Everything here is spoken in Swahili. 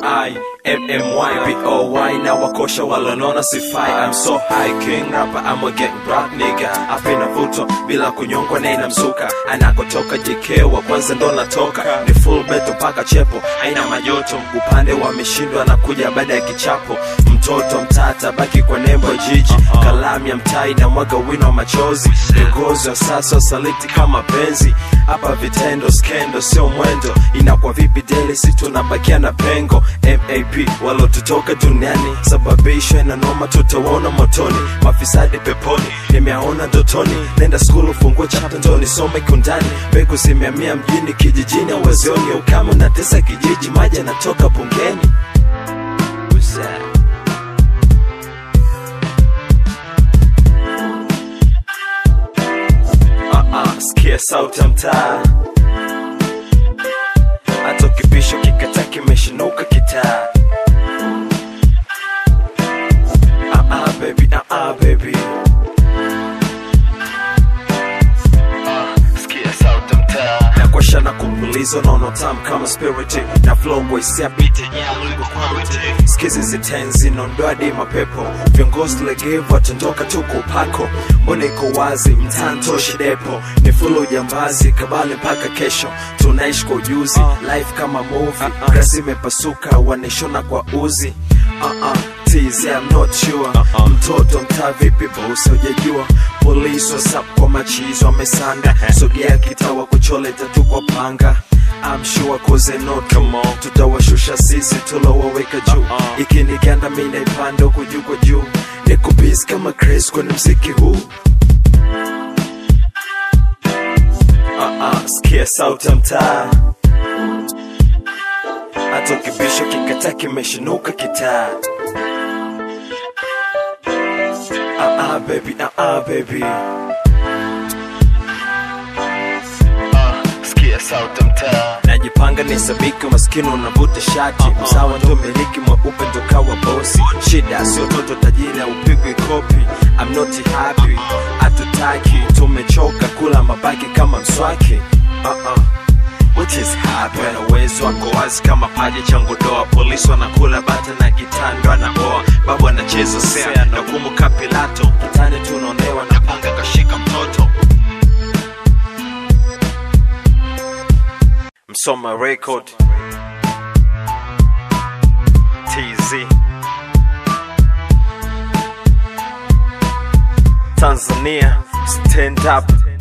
M-I-M-M-Y-B-O-Y na wakosha walonona sifai I'm so high king rapper I'm a get rap nigga apina vuto bila kunyongwa na inamzuka anakotoka JK wa kwanza ndo natoka ni full beto mpaka chepo aina majoto upande wameshindwa na kuja baada ya kichapo mtoto mtata baki kwa nembo ya jiji kalamu ya mtai na mwaga wino wa machozi viongozi wa sasa wasaliti kama penzi hapa vitendo skendo sio mwendo inakuwa vipi deli si tunabakia na pengo map walotutoka duniani sababishwa na noma tutawaona motoni mafisadi peponi nimeaona ndotoni nenda skulu ufungue chapta ndo nisome kundani mbegu zimeamia mjini kijijini awazioni ukame unatesa kijiji maji yanatoka bungeni Who's that? uh-uh, sikia sauti ya mtaa hata ukibisho kikata kimeshinuka kitaa uh-uh, baby, uh-uh, baby. Sikia sauti mtaa nakwasha na kupuliza unaona tam kama spirit na flow voice ya beat skizi zitenzi nondoadi mapepo viongozi legevu watondoka tu kwa upako mbona iko wazi mtantoshi depo ni fulu jambazi kabali mpaka kesho tunaishi kwa ujuzi life kama movie grasi imepasuka waneshona kwa uzi uh-uh. TZ, I'm not sure mtoto mtaa vipi bosi hujajua polisi wasap kwa machizo wamesanda sogea kitawa kuchole tatu kwa panga I'm sure cause they not tutawashusha sisi tulowaweka juu ikiniganda mi naipanda huku juu kwa juu nikubisi kama Chris kwenye mziki huu uh-uh, sikia sauti ya mtaa hata ukibisho kikata kimeshinuka kitaa uh-uh, baby, uh-uh, baby. Sikia sauti mtaa najipanga ni sabiki maskini unavuta shati msawa ndo miliki mweupe ndo kawa bosi shida sio toto tajiri upigwi kopi I'm not happy hatutaki tumechoka kula mabaki kama mswaki uh-uh. What is happening? Na uwezo wako wazi kama paja cha ngodoa polisi wanakula bata na kitando anaoa babu anacheza sea na kumuka pilato kitani tunaonewa na panga kashika mtoto Msoma Record TZ Tanzania Stand Up